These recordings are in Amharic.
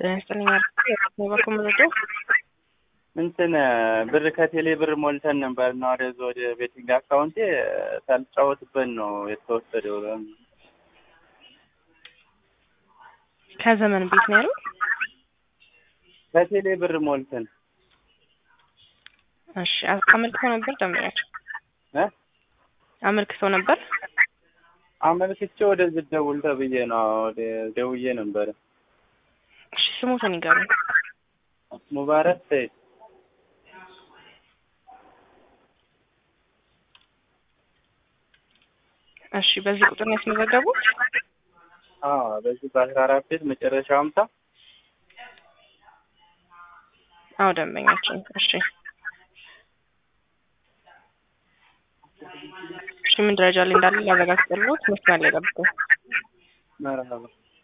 ጤና ይስጥልኝ በኩል መረጃ እንትን ብር ከቴሌ ብር ሞልተን ነበር እና ወደዚ ወደ ቤቲንግ አካውንቴ ሳልጫወትበት ነው የተወሰደው። ከዘመን ቤት ነው ያሉት? ከቴሌ ብር ሞልተን እሺ አመልክተው ነበር ደንበኛቸው እ አመልክተው ነበር አመልክቼ ወደዚህ ደውል ተብዬ ነው ወደ ደውዬ ነበረ። እሺ ስሙትን ይገሩኝ። ሙባረክ ሰይድ እሺ በዚህ ቁጥር ነው ያስመዘገቡት? አዎ በዚህ በአስራ አራት ቤት መጨረሻ ሀምሳ አዎ ደንበኛችን። እሺ እሺ ምን ደረጃ ላይ እንዳለ ላረጋግጥልዎት መስመር ላይ ጠብቁ። መርሀባ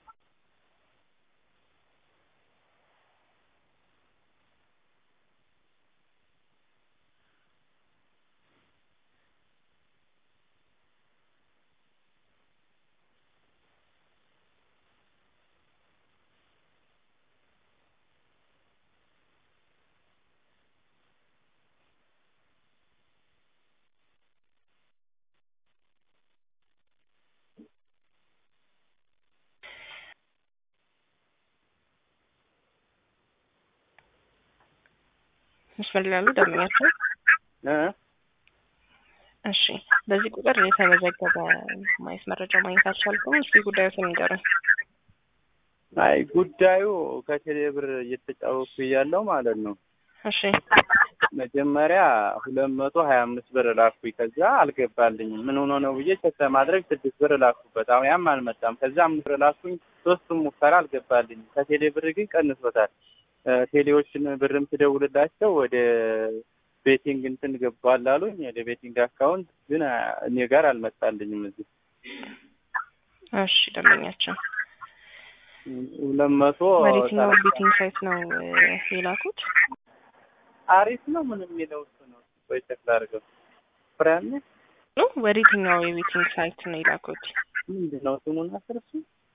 መስመር ላይ ያሉ ደንበኛቸው እ እሺ በዚህ ቁጥር የተመዘገበ ማየት መረጃ ማግኘት አልቻልኩም። እስኪ ጉዳዩን ንገሩኝ። አይ ጉዳዩ ከቴሌ ብር እየተጫወቱ እያለው ማለት ነው። እሺ መጀመሪያ ሁለት መቶ ሀያ አምስት ብር ላኩኝ። ከዛ አልገባልኝም። ምን ሆኖ ነው ብዬ ቸክ ለማድረግ ስድስት ብር ላኩበት። አሁን ያም አልመጣም። ከዛ አምስት ብር ላኩኝ። ሶስቱም ሙከራ አልገባልኝም። ከቴሌ ብር ግን ቀንሶታል። ቴሌዎችን ብርም ትደውልላቸው ወደ ቤቲንግ እንትን ገባል አሉኝ። ወደ ቤቲንግ አካውንት ግን እኔ ጋር አልመጣልኝም። እዚህ እሺ ደንበኛቸው ሁለት መቶ ወዴትኛው ቤቲንግ ሳይት ነው የላኩት? አሪፍ ነው ምን የሚለው እሱ ነው። ቆይ ቸክ ላድርገው። ፍራን ነው ወዴትኛው የቤቲንግ ሳይት ነው የላኩት? ምንድን ነው ስሙን አስርሱ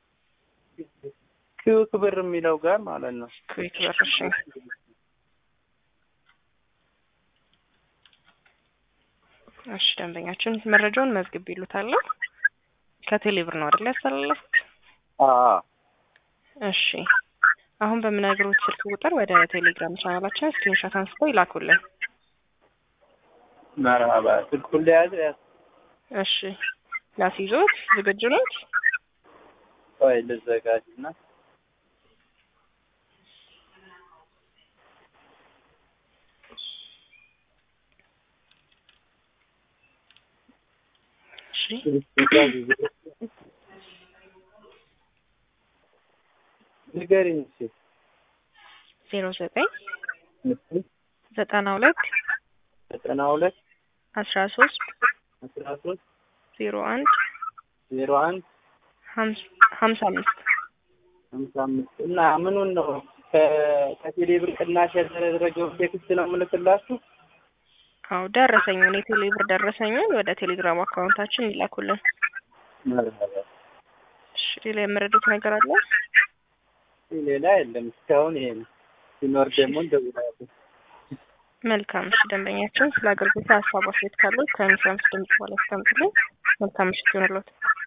ክዩክ ብር የሚለው ጋር ማለት ነው። ኩዌክ ብር። እሺ እሺ ደንበኛችን መረጃውን መዝግብ ይሉታለሁ። ከቴሌ ብር ነው አይደል ያስተላለፉት? አዎ እሺ አሁን በምነግሮት ስልክ ቁጥር ወደ ቴሌግራም ቻናላችን ስክሪንሾት አንስተው ይላኩልን። መርሀባ ስልኩን ለያዘ ያዝ እሺ ላስይዞት ዝግጁ ኖት? ቆይ ልዘጋጅና እሺ ንገሪኝ እስኪ ዜሮ ዘጠኝ ዘጠና ሁለት ዘጠና ሁለት አስራ ሶስት አስራ ሶስት ዜሮ አንድ ዜሮ አንድ ሀምሳ አምስት ሀምሳ አምስት እና ምኑን ነው ከቴሌ ብር ቅናሽ ያደረገው ቴክስት ነው የምልክላችሁ? አዎ ደረሰኙን የቴሌ ብር ደረሰኙን ወደ ቴሌግራም አካውንታችን ይላኩልን። መርሀባ እሺ ሌላ የምረዱት ነገር አለ? ሌላ የለም እስካሁን ይሄ ነው። ሲኖር ደግሞ እንደውላለን። መልካም እሺ ደንበኛችን ስለ አገልግሎት ሀሳብ አስተያየት ካሉት ከኢንሹራንስ ድምጽ በኋላ ያስቀምጡልን። መልካም ምሽት ይሁንልዎት።